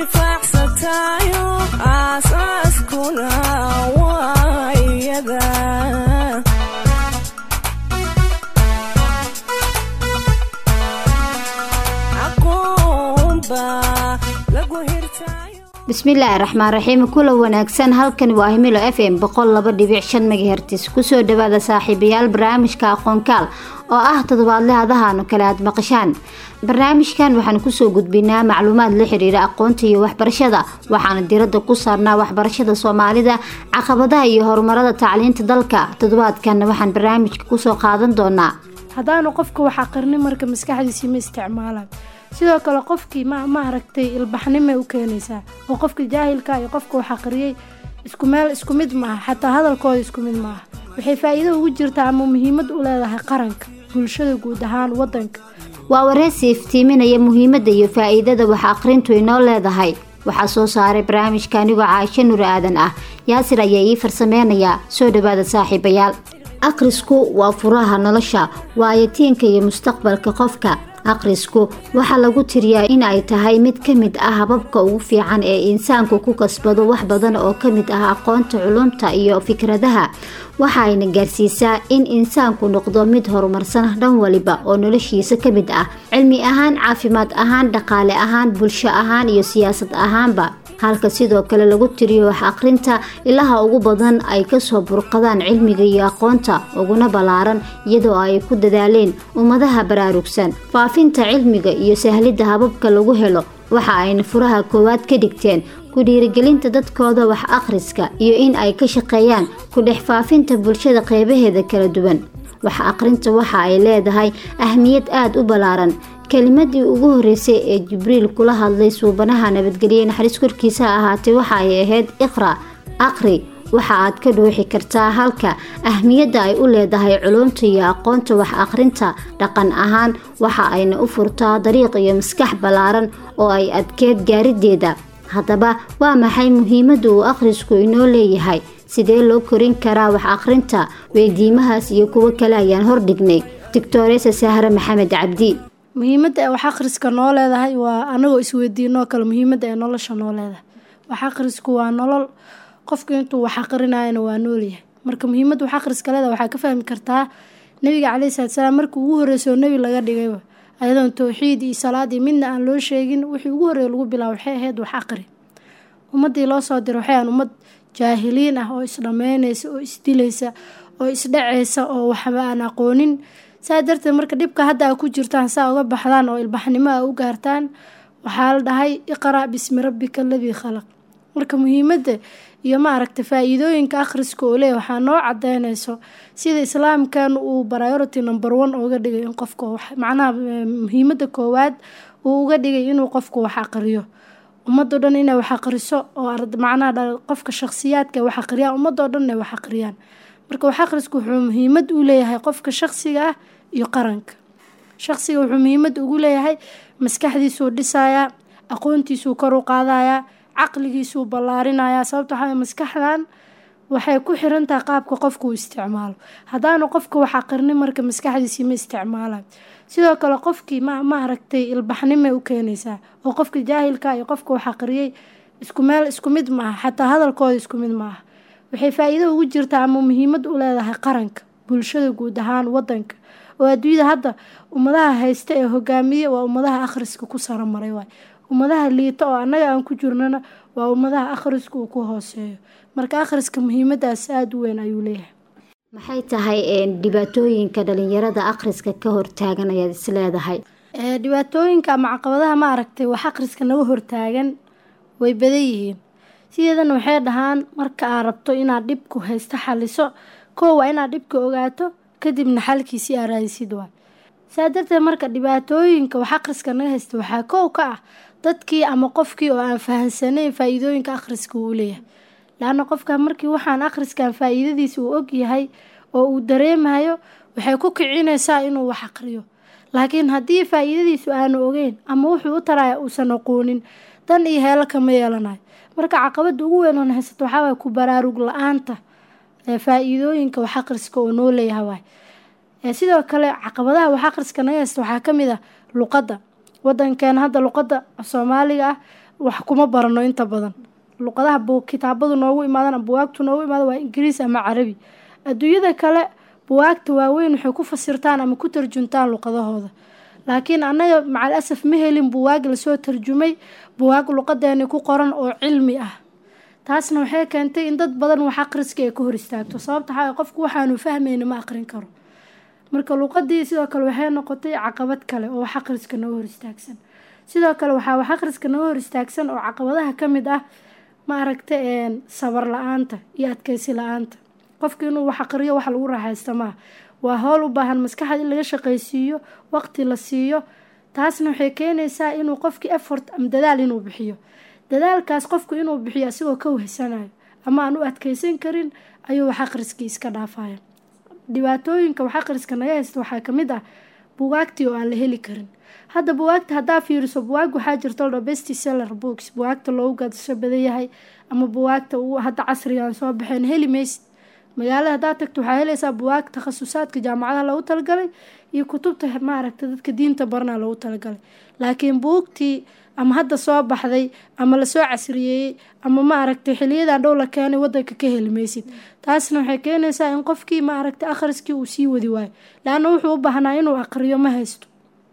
intifaacsatayo aasaaskuna waa iyada aqoonba lagu hirtayo bismillaahi raxmaan raxiim kula wanaagsan halkani waa himilo f m boqol laba dhibic shan megahertis kusoo dhawaada saaxiibayaal barnaamijka aqoonkaal oo ah toddobaadle hadahaanu kale aad maqashaan barnaamijkan waxaan kusoo gudbinaa macluumaad la xiriira aqoonta iyo waxbarashada waxaana diradda ku saarnaa waxbarashada soomaalida caqabadaha iyo horumarada tacliinta dalka toddobaadkanna waxaan barnaamijka kusoo qaadan doonaa haddaanu qofka wax aqrinin marka maskaxdiisii ma isticmaalaan sidoo kale qofkii ma ma aragtay ilbaxnimay u keenaysaa oo qofka jaahilka iyo qofka wax aqriyay isku meel isku mid maaha xataa hadalkooda isku mid maaha waxay faa-iido ugu jirtaa ama muhiimad u leedahay qaranka bulshada guud ahaan wadanka waa wareysi iftiiminaya muhiimadda iyo faa-iidada wax aqrintu inoo leedahay waxaa soo saaray barnaamijka anigoo caaisho nur aadan ah yaasir ayaa ii farsameynayaa soo dhawaada saaxiibayaal akhrisku waa furaha nolosha waayatiinka iyo mustaqbalka qofka akhrisku waxaa lagu tiriyaa in ay tahay mid ka mid ah hababka ugu fiican ee insaanku ku kasbado wax badan oo ka mid ah aqoonta culumta iyo fikradaha waxa ayna gaarsiisaa in insaanku noqdo mid horumarsan dhan waliba oo noloshiisa ka mid ah cilmi ahaan caafimaad ahaan dhaqaale ahaan bulsho ahaan iyo siyaasad ahaanba halka sidoo kale lagu tiriyo wax aqrinta ilaha ugu badan ay kasoo burqadaan cilmiga iyo aqoonta uguna ballaaran iyadoo ay ku dadaaleen ummadaha baraarugsan faafinta cilmiga iyo sahlidda hababka lagu helo waxa ayna furaha koowaad ka dhigteen ku dhiirigelinta dadkooda wax akhriska iyo in ay ka shaqeeyaan ku dhex faafinta bulshada qeybaheeda kala duwan wax aqrinta waxa ay leedahay ahmiyad aada u ballaaran kelimadii ugu horeysay ee jibriil kula hadlay suubanaha nabadgelye naxariis korkiisa ahaatee waxa ay ahayd iqra aqri waxa aad ka dhuuxi kartaa halka ahmiyadda ay u leedahay culumta iyo aqoonta wax aqrinta dhaqan ahaan waxa ayna u furtaa dariiq iyo maskax ballaaran oo ay adkeed gaarideeda haddaba waa maxay muhiimadda uu akhrisku inoo leeyahay sidee loo korin karaa wax aqrinta weydiimahaas iyo kuwo kale ayaan hordhignay doctoresa sahre maxamed cabdi muhiimadda ee wax akhriska noo leedahay waa anagoo isweydiinoo kale muhiimadda ee nolosha noo leedahay wax akhrisku waa nolol qofku intuu wax aqrinayana waa noolyahay marka muhiimadda wax akhriska leedahay waxaa ka fahmi kartaa nabiga caleyhi salatu salaam markii ugu horreysoo nebi laga dhigayba ayadoon towxiid iyo salaad iyo midna aan loo sheegin wixii ugu horreeya lagu bilaabo waxay ahayd wax aqri ummaddii loo soo diray waxay ahan ummad jaahiliin ah oo isdhammeynaysa oo isdilaysa oo isdhaceysa oo waxba aan aqoonin saa darteed marka dhibka hadda a ku jirtaan saa uga baxdaan oo ilbaxnimo a u gaartaan waxaa la dhahay iqra' bismi rabbika aladii khalaq marka muhiimadda iyo maaragta faa-iidooyinka akhriska oo leeya waxaa noo cadeynayso sida islaamkan uu priority number one uga dhigay in qofka macnaha muhiimadda koowaad uu uga dhigay inuu qofku wax aqriyo ummadoo dhan inay wax aqriso oo macnaha qofka shakhsiyaadka wax aqriyaan ummadoo dhan inay wax aqriyaan marka wax akhrisku wuxuu muhiimad u leeyahay qofka shakhsiga ah iyo qaranka shakhsiga wuxuu muhiimad ugu leeyahay maskaxdiisuu dhisayaa aqoontiisuu kor u qaadayaa caqligiisuu ballaarinayaa sababta waxaa maskaxdan waxay ku xirantahay qaabka qofka uu isticmaalo haddaanu qofka wax aqrinin marka maskaxdiisii ma isticmaalayo sidoo kale qofkii ma ma aragtay ilbaxnimay u keenaysaa oo qofka jaahilka iyo qofka wax aqriyay isku meel isku mid maaha xataa hadalkooda isku mid maaha waxay faa-iido ugu jirtaa ama muhiimad u leedahay qaranka bulshada guud ahaan wadanka oo adduunyada hadda ummadaha haysta ee hogaamiye waa ummadaha akhriska ku saramaray waay ummadaha liita oo annaga aan ku jirnana waa ummadaha akhriska uu ku hooseeyo marka akhriska muhiimadaas aada u weyn ayuu leeyahay maxay tahay dhibaatooyinka dhalinyarada akhriska ka hortaagan ayaad is leedahay dhibaatooyinka ama caqabadaha ma aragtay wax akhriska naga hortaagan way badan yihiin sideedana waxay dhahaan marka aad rabto inaad dhibku haysto xaliso koo waa inaad dhibka ogaato kadibna xalkiisii aad raadisid waay saa darteed marka dhibaatooyinka wax akhriska naga haysta waxaa kow ka ah dadkii ama qofkii oo aan fahansanayn faa-iidooyinka akhriska uu leeyahay laanna qofka markii waxaan akhriskan faa-iidadiisa uu ogyahay oo uu dareemayo waxay ku kicinaysaa inuu wax aqriyo laakiin haddii faa-iidadiisu aanu ogeyn ama wuxuu u taraya uusan aqoonin dan iyo heelo kama yeelanayo marka caqabada ugu weyn oon haysato waxaa waay ku baraarug la-aanta faa-iidooyinka wax akhriska oo noo leeyahay waay sidoo kale caqabadaha wax akhriska naga haysta waxaa kamid ah luqadda wadankeena hadda luqadda soomaaliga ah wax kuma barano inta badan luqadaha kitaabadu noogu imaadan ama buwaagtu noogu imaada waa ingiriis ama carabi adduunyada kale buwaagta waaweyn waxay ku fasirtaan ama ku tarjuntaan luqadahooda laakiin annaga macal asaf ma helin buwaag lasoo tarjumay buwaag luqadeeni ku qoran oo cilmi ah taasna waxay keentay in dad badan wax aqriska ay ka hor istaagto sababta waxaa qofku waxaanu fahmayna ma aqrin karo marka luqadii sidoo kale waxay noqotay caqabad kale oo wax aqriska noo hor istaagsan sidoo kale waxaa wax aqriska noo hor istaagsan oo caqabadaha ka mid ah ma aragta sabar la-aanta iyo adkeysi la-aanta qofka inuu wax aqriyo wax lagu raaxaysta maaha waa howl u baahan maskaxda in laga shaqaysiiyo waqti la siiyo taasna waxay keenaysaa inuu qofkii effort ama dadaal inuu bixiyo dadaalkaas qofku inuu bixiyo asigoo ka wehsanayo ama aan u adkeysan karin ayuu wax aqriskii iska dhaafaya dhibaatooyinka wax aqriska naga haysta waxaa kamid ah bugaagtii oo aan la heli karin hadda buwaagta haddaa fiiriso buwaag waxaa jirta ladho best seller books buwaagta loogu gadasho badan yahay ama buwaagta uu hadda casrigan soo baxeen heli maysid magaalada haddaad tagto waxaa helaysaa buwaag takhasusaadka jaamacadaha loogu talagalay iyo kutubta maaragta dadka diinta barnaa loogu talagalay laakiin buugtii ama hadda soo baxday ama lasoo casriyeeyey ama maaragtay xiliyadan dhow la keenay wadanka ka heli maysid taasna waxay keenaysaa in qofkii maaragtay akhriskii uu sii wadi waayo laanna wuxuu u baahnaa inuu aqriyo ma haysto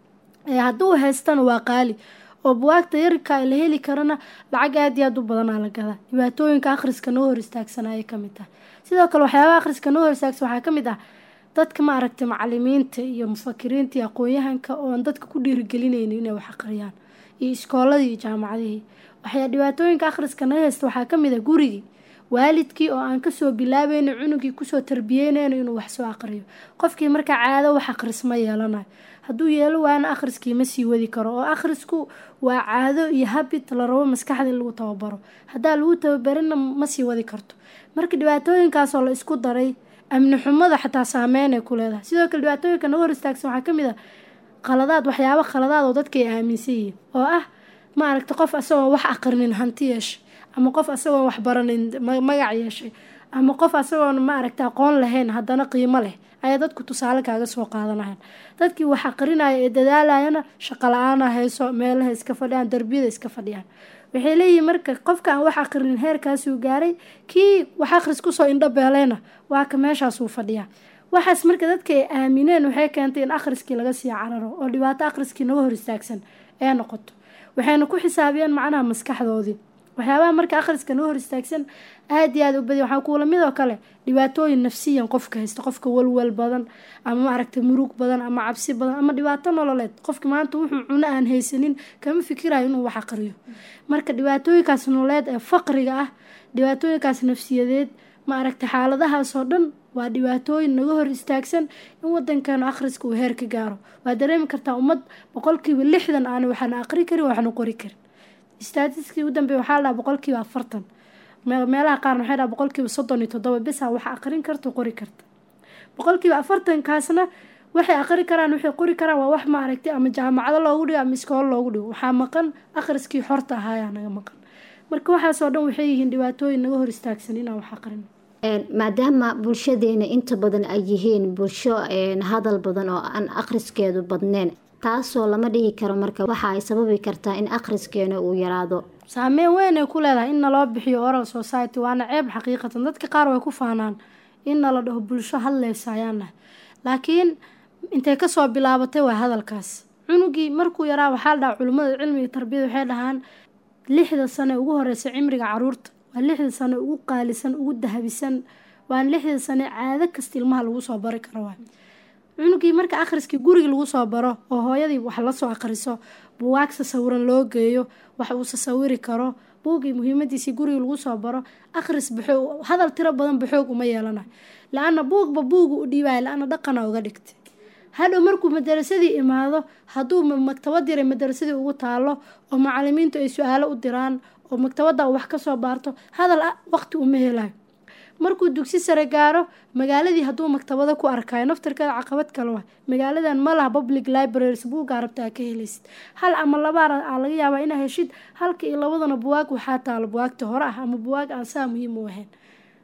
hadduu haystana waa qaali oo buwaagta yarkaa la heli karana lacag aad iyo aad u badanaa la gadaa dhibaatooyinka akhriska noo hor istaagsan ayay kamid tahay sidoo kale waxyaabaha akhriska noo hor istaagsan waxaa kamid ah dadka maaragtay macalimiinta iyo mufakiriinta iyo aqoon-yahanka oon dadka ku dhiirigelinaynin inay wax aqriyaan iyo iskooladii iyo jaamacadihii waxyaa dhibaatooyinka akhriska naga haysta waxaa kamid ah gurigii waalidkii oo aan kasoo bilaabayno cunugii kusoo tarbiyeynayno inuu wax soo aqriyo qofkii markaa caado wax akhris ma yeelanayo hadduu yeelo waana akhriskii ma sii wadi karo oo akhrisku waa caado iyo habit la rabo maskaxda in lagu tababaro haddaa lagu tababarina ma sii wadi karto marka dhibaatooyinkaasoo la isku daray amni xumada xataa saameyn ay ku leedahay sidoo kale dhibaatooyinka naga hor istaagsan waxaa kamid ah qaladaad waxyaabo khaladaad oo dadka ay aaminsan yihiin oo ah maaragta qof asagoon wax aqrinin hanti yeeshay ama qof asagoon wax baranin magac yeeshay ama qof asagoon maaragta aqoon lahayn haddana qiimo leh ayaa dadku tusaale kaaga soo qaadanayan dadkii wax aqrinaya ee dadaalayana shaqo la-aana hayso meelaha iska fadhiyaan darbiyada iska fadhiyaan waxay leeyihiin marka qofka aan wax aqrinin heerkaasuu gaaray kii wax akhris kusoo indho beeleyna waa ka meeshaasuu fadhiyaa waxaas marka dadka ay aamineen waxay keentay in akhriskii laga sii cararo oo dhibaato akhriskii naga hor istaagsan ee noqoto waxayna ku xisaabiyeen macnaha maskaxdoodii waxyaabaha marka akhriska naga hor istaagsan aada iyo aada u badiya waxaa kuula mid oo kale dhibaatooyin nafsiyan qofka haysta qofka walwal badan ama maaragtay murug badan ama cabsi badan ama dhibaato nololeed qofka maanta wuxuu cuno aan haysanin kama fikirayo inuu wax aqriyo marka dhibaatooyinkaas nololeed ee faqriga ah dhibaatooyinkaas nafsiyadeed maaragtay xaaladahaasoo dhan waa dhibaatooyin naga hor istaagsan in wadankeenu akhriska uu heer ka gaaro waa dareemi kartaa ummad boqolkiiba lixdan aan waxna aqri karin waxna qori karin staatiskii u dambeey waxaa la dhaha boqolkiiba afartan meelaha qaarna waxay dhaha boqolkiiba soddon iyo toddoba bisa wax aqrin karta qori karta boqolkiiba afartankaasna waxay aqri karaan waxay qori karaan waa wax maaragtay ama jaamacado loogu dhigo ama iskoolo loogu dhigo waxaa maqan akhriskii xorta ahaayaa naga maqan marka waxaasoo dhan waxay yihiin dhibaatooyin naga hor istaagsan inaan wax aqrino maadaama bulshadeena inta badan ay yihiin bulsho hadal badan oo aan akhriskeedu badneyn taasoo lama dhihi karo marka waxa ay sababi kartaa in akhriskeena uu yaraado saameyn weyn ay ku leedahay in naloo bixiyo oral society waana ceeb xaqiiqatan dadka qaar way ku faanaan in nala dhaho bulsho hadleysa ayaan nahay laakiin intay kasoo bilaabatay waa hadalkaas cunugii markuu yaraa waxaa la dhaha culimmada cilmi iyo tarbiyada waxay dhahaan lixda sane ugu horeysa cimriga caruurta waa lixda sane ugu qaalisan ugu dahabisan waa lixda sane caado kasta ilmaha lagu soo bari karo waay cunugii marka akhriskii guriga lagu soo baro oo hooyadii wax lasoo akhriso buwaag sasawiran loo geeyo wax uu sasawiri karo buugii muhiimadiisii guriga lagu soo baro akhris baxoog hadal tiro badan baxoog uma yeelanayo la-ana buugba buuga u dhiibaya la-ana dhaqana uga dhigtay hadhow markuu madarasadii imaado hadduu maktabad yaray madarasadii ugu taalo oo macalimiintu ay su-aalo u diraan oo maktabada wax kasoo baarto hadal waqti uma helayo markuu dugsi sare gaaro magaaladii hadduu maktabado ku arkayo naftarkeeda caqabad kale waa magaaladan ma laha public libraries buuggaa rabta aa ka helaysid hal ama labaar aa laga yaabaa inaa heshid halka iyo labadana buwaag waxaa taalo buwaagta hore ah ama buwaag aan saa muhiim u ahayn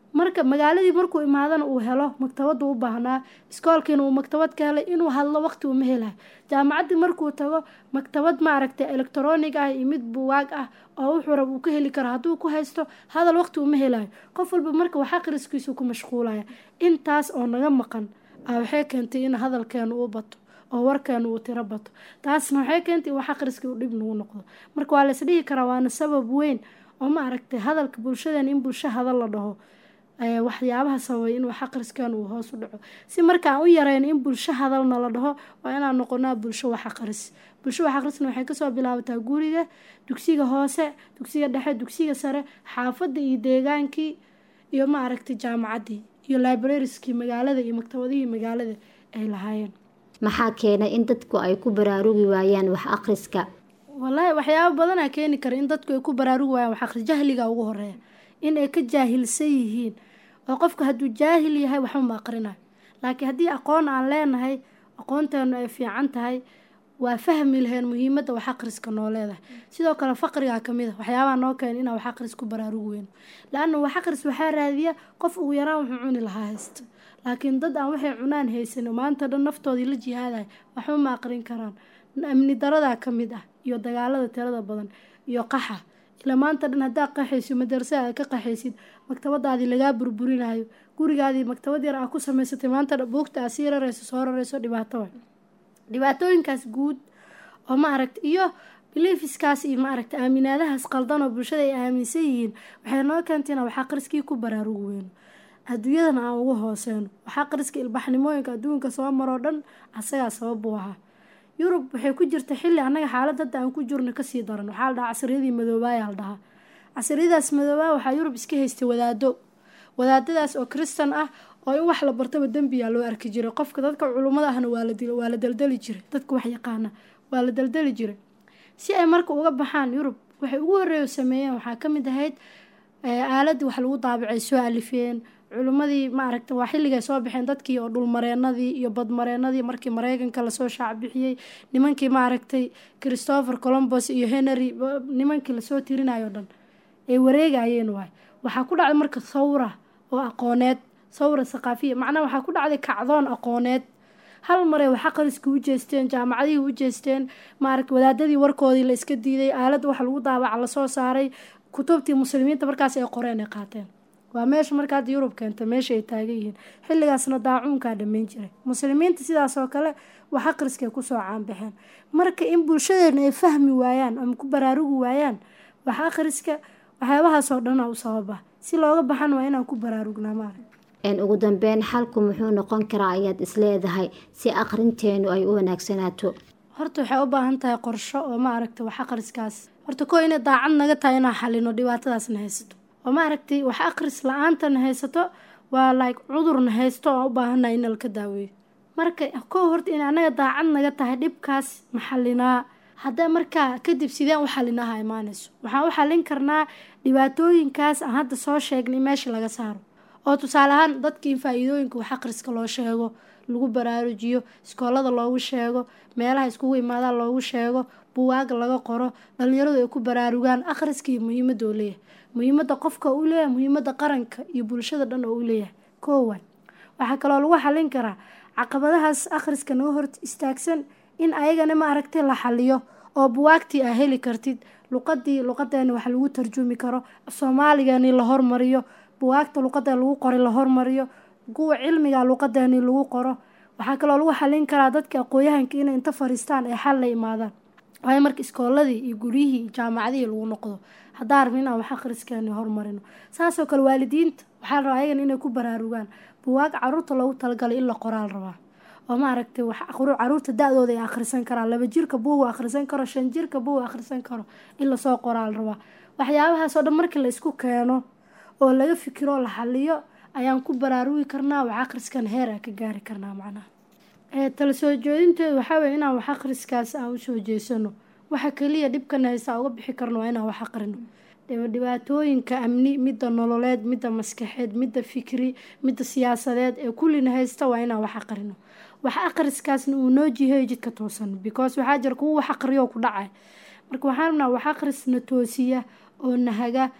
marka magaaladii markuu imaadana uu helo maktabada u baahnaa iskoolkiina uu maktabad ka helay inuu hadlo waqti uma helayo jaamacaddii markuu tago maktabad maaragtay electronic ah iyo mid buwaag ah oo wuxuu rab uu ka heli karo hadduu ku haysto hadal waqti uma helayo qof walba marka wax aqriskiisu ku mashquulaya intaas oo naga maqan a waxay keentay in hadalkeenu uu bato oo warkeenu uu tiro bato taasna waxay keentay in wax aqriskii uu dhib nagu noqdo marka waa lays dhihi karaa waana sabab weyn oo ma aragtay hadalka bulshadeena in bulsho hadal la dhaho waxyaabaha sababay in wax aqriskan uu hoos u dhaco si markaan u yareyn in bulsho hadalna la dhaho waa inaan noqonaa bulsho wax aqris bulsho wax aqrisna waxay kasoo bilaabataa guriga dugsiga hoose dugsiga dhexe dugsiga sare xaafadda iyo deegaankii iyo ma aragtay jaamacaddii iyo librariskii magaalada iyo maktabadihii magaalada ay lahaayeen maxaa keenay in dadku ay ku baraarugi waayaan wax akhriska wallaahi waxyaabo badanaa keeni kara in dadku ay ku baraarugi waayaan wax akhris jahliga ugu horeeya in ay ka jaahilsan yihiin oo qofka hadduu jaahil yahay waxba ma aqrinayo laakiin haddii aqoon aan leenahay aqoonteenu ay fiican tahay waa fahmi laheen muhiimadda wax akhriska noo leedahay sidoo kale faqrigaa kamid a waxyaabaha noo keena inaan wax akhris ku baraarugi weyno la-anna wax akhris waxaa raadiya qof ugu yaraan wuxuu cuni lahaa haysta laakiin dad aan waxay cunaan haysan maanta dhan naftoodii la jihaadaya waxba ma aqrin karaan amni daradaa ka mid ah iyo dagaalada tirada badan iyo qaxa ila maanta dhan haddaa qaxayso madarasa aad ka qaxaysid maktabadaadii lagaa burburinayo gurigaadii maktabad yar aa ku samaysatay maanta buugta aa sii rarayso soo rarayso dhibaato wa dhibaatooyinkaas guud oo ma aragta iyo bilifiskaas iyo ma aragta aaminaadahaas qaldan oo bulshada ay aaminsan yihiin waxay noo keentay inaan wax aqriskii ku baraarugi weyno adduunyadana aan ugu hooseyno wax aqriska ilbaxnimooyinka adduunka soo maroo dhan asagaa sabab uu ahaa yurub waxay ku jirta xilli annaga xaalad hadda aan ku jirno kasii daran waxaa la dhahaa casriyadii madoobaaya la dhahaa casriyadaas madoobaa waxaa yurub iska haystay wadaado wadaadadaas oo kristan ah oo in wax la bartaba dembiyaa loo arki jiray qofka dadka culummada ahna waa la waa la daldali jiray dadka wax yaqaana waa la daldali jiray si ay marka uga baxaan yurub waxay ugu horeeyo sameeyeen waxaa ka mid ahayd aaladii wax lagu daabacay soo alifeen culimmadii ma aragta waa xilligay soo baxeen dadkii oo dhulmareenadii iyo badmareenadii markii mareykanka lasoo shaacbixiyey nimankii ma aragtay christopher colombos iyo henry nimankii lasoo tirinayo dhan ay wareegayeen waay waxaa ku dhacday marka thawra oo aqooneed thawra thaqaafiya macnaha waxaa ku dhacday kacdoon aqooneed hal marey wax aqriskii u jeesteen jaamacadihii u jeesteen maaragta wadaadadii warkoodii la iska diiday aaladda wax lagu daabaca lasoo saaray kutubtii muslimiinta markaas ay qoreen ay qaateen waa meesha marka hadda yurub keenta meesha ay taagan yihiin xilligaasna daacuunkaa dhammayn jiray muslimiinta sidaas oo kale wax aqriskay kusoo caanbaxeen marka in bulshadeena ay fahmi waayaan ama ku baraarugi waayaan wax aqriska waxyaabahaasoo dhanaa u sababa si looga baxan waa inaan ku baraarugnaa maarag ugu dambeyn xalku muxuu noqon karaa ayaad isleedahay si aqrinteenu ay u wanaagsanaato horta waxay u baahan tahay qorsho oo ma aragtay wax aqriskaas horta koo inay daacad naga tahay inaan xalino dhibaatadaasna haysato oo ma aragtay wax aqris la-aantana haysato waa like cudurna haysto oo u baahannahay in laka daaweeyo marka kow horta in anaga daacad naga tahay dhibkaas ma xalinaa hadda markaa kadib sideen u xalinaha imaanayso waxaan u xalin karnaa dhibaatooyinkaas aan hadda soo sheegnay meesha laga saaro oo tusaale ahaan dadkii in faa-iidooyinka wax aqriska loo sheego lagu baraarujiyo iskoolada loogu sheego meelaha iskugu imaadaan loogu sheego buwaag laga qoro dhalinyaradu ay ku baraarugaan akhriska iyo muhiimadda oo leeyahay muhiimadda qofka uu leeyahay muhiimadda qaranka iyo bulshada dhan oo u leeyahay koowan waxaa kaloo lagu xalin karaa caqabadahaas akhriska naga hor istaagsan in ayagana ma aragtay la xaliyo oo buwaagtii aa heli kartid luqadii luqadeeni wax lagu tarjumi karo soomaaligeeni la hormariyo buwaagta luqada lagu qoray la hormariyo kuwa cilmiga luqadeeni lagu qoro waxaa kaloo lagu xalin karaa dadka aqooyahanka inay inta fariistaan ay xal la imaadaan waayo marka iskooladii iyo guryihii iyo jaamacadihii lagu noqdo haddaa rabin inaan wax akhriskeeni hormarino saasoo kale waalidiinta waxaa la rabaa ayagana inay ku baraarugaan buwaag caruurta loogu talagalay in la qoraal rabaa oo ma aragtay wax caruurta da-dooda ay akhrisan karaan laba jirka buugu akhrisan karo shan jirka buugu akhrisan karo in lasoo qoraal rabaa waxyaabahaasoo dhan markii la isku keeno oo laga fikiro oo la xaliyo ayaan ku baraarugi karnaa wax akhriskan heer aan ka gaari karnaa macnaha tala soo jeedinteedu waxaa weye inaan wax akhriskaas aan usoo jeesano waxa keliya dhibkana haysta uga bixi karno waa inaan wax aqrino dhibaatooyinka amni midda nololeed midda maskaxeed midda fikri midda siyaasadeed ee kullina haysta waa inaan wax aqrino wax akhriskaasna uu noo jiheeyo jidka toosan because waxaa jira kuwa wax aqriyo ku dhacay marka waxaan rabnaa wax akhrisna toosiya oo nahaga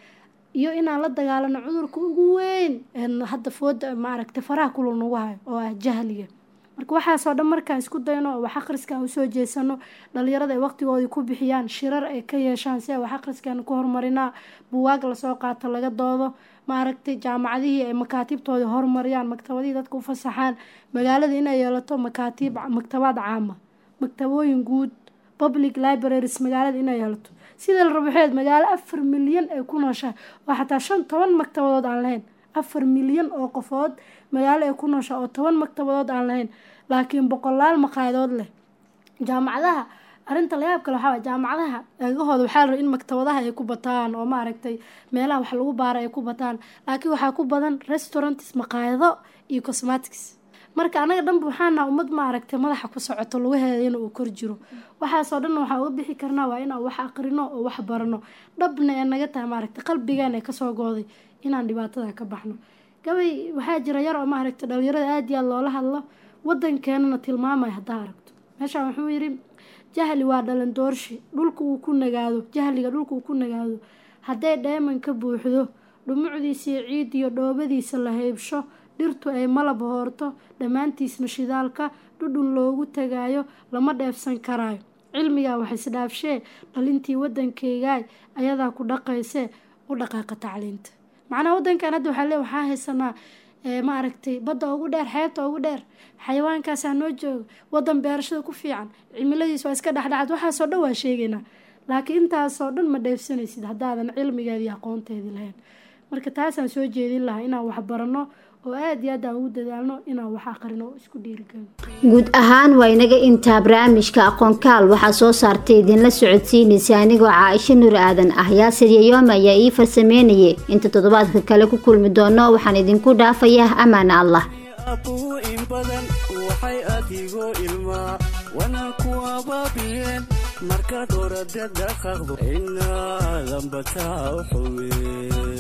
iyo inaan la dagaalano cudurka ugu weyn hadda fooda maaragtay faraha kulul nagu hayo oo ah jahliga marka waxaasoo dhan markaan isku dayno oo wax akhriska aan usoo jeesano dhalinyarada ay waqtigoodii ku bixiyaan shirar ay ka yeeshaan si ay wax akhriskan ku horumarinaa buwaag lasoo qaato laga doodo maaragtay jaamacadihii ay makaatiibtoodii horumariyaan maktabadihii dadka u fasaxaan magaalada inay yeelato makaatiib maktabaad caama maktabooyin guud public libraries magaalada inay yeelato sida la rabo waxeed magaalo afar milyan ay ku nooshahay oo xataa shan toban maktabadood aan lahayn afar milyan oo qofood magaalo ay ku nooshahay oo toban maktabadood aan lahayn laakiin boqolaal maqaayadood leh jaamacadaha arrinta layaab kale waxaa jaamacadaha eegahooda waxaa la raba in maktabadaha ay ku bataan oo maaragtay meelaha wax lagu baara ay ku bataan laakiin waxaa ku badan restaurants maqaayado iyo cosmatics marka anaga dhanba waxaana ummad maaragtay madaxa ku socoto lugaheeda in uu kor jiro waxaasoo dhan waxaa uga bixi karnaa waa inaan wax aqrino oo wax barano dhabna ee naga tahay maaragtay qalbigaan ee kasoo gooday inaan dhibaatada ka baxno gabay waxaa jira yar oo maaragtay dhalinyarada aada iyo aad loola hadlo wadankeenana tilmaamaya haddaa aragto meeshaan wuxuu yidhi jahli waa dhalan doorshi dhulka uu ku nagaado jahliga dhulka uu ku nagaado hadday dheeman ka buuxdo dhumucdiisiiyo ciidiyo dhoobadiisa la heybsho dhirtu ay malab hoorto dhammaantiisna shidaalka dhudhun loogu tagaayo lama dheefsan karaayo cilmigaa wax isdhaafshee dhalintii waddankaygaay ayadaa ku dhaqaysee u dhaqaaqa tacliinta macnaha waddankan hadda waxaa lee waxaa haysanaa maaragtay badda ugu dheer xeebta ugu dheer xayawaankaasaa noo jooga waddan beerashada ku fiican cimiladiis waa iska dhexdhexaad waxaasoo dhan waa sheegaynaa laakiin intaasoo dhan ma dheefsanaysid haddaadan cilmigeeda iyo aqoonteedii lahayn marka taasaan soo jeedin lahaa inaan wax baranno oo aada iyo aad aan ugu dadaalno inaan wax aqrino oo isku dhiirigelno guud ahaan waa inaga intaa barnaamijka aqoonkaal waxaa soo saartay idinla socodsiinaysa anigoo caaisho nur aadan ah yaasir yayoome ayaa ii farsameynayay inta toddobaadka kale ku kulmi doono waxaan idinku dhaafayaa amaana allah abuu in badan waxay adigoo ilmaa wana ku abaabiyeen markaad orade dhaqaqdo inaadan bataa u xuween